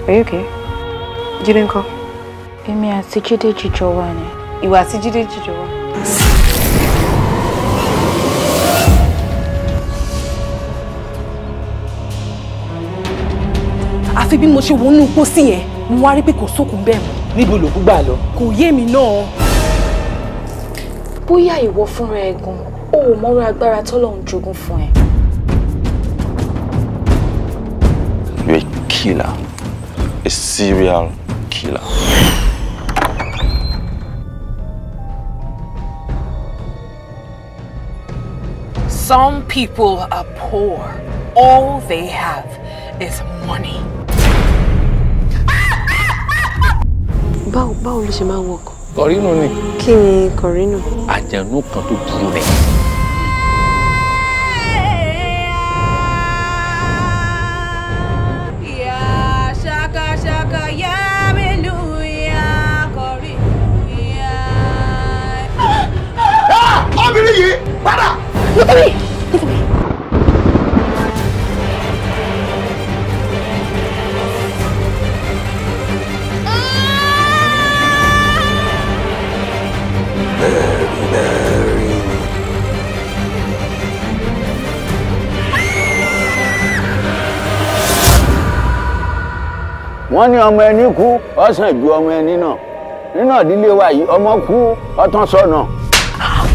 Are you okay? Jídé ńkọ́? Èmi àti Jídé jíjọ wà ní. Ìwà àti Jídé jíjọ wà. àfi bí mo ṣe wọnú pósí yẹn mo wá rí pé kò sókun bẹ́ẹ̀ mọ́ níbo lòkú gbà lọ. kò yé mi náà. Bóyá ìwọ fúnra ẹ gan, o ò mọ̀rọ̀ agbára tọ́lọ́run jogún fún ẹ. You're a killer. A serial killer. Some people are poor. All they have is money. Báwo báwo ló ṣe máa ń wọkọ̀? kọ̀rínù ni. Kí ni kọ̀rínù? àjẹnú kan tó burú ni. obìnrin yìí padà. wọ́n ní ọmọ ẹni kú ọ̀sán ju ọmọ ẹni náà nínú ìdílé wa yìí ọmọ kú ọtán sọnà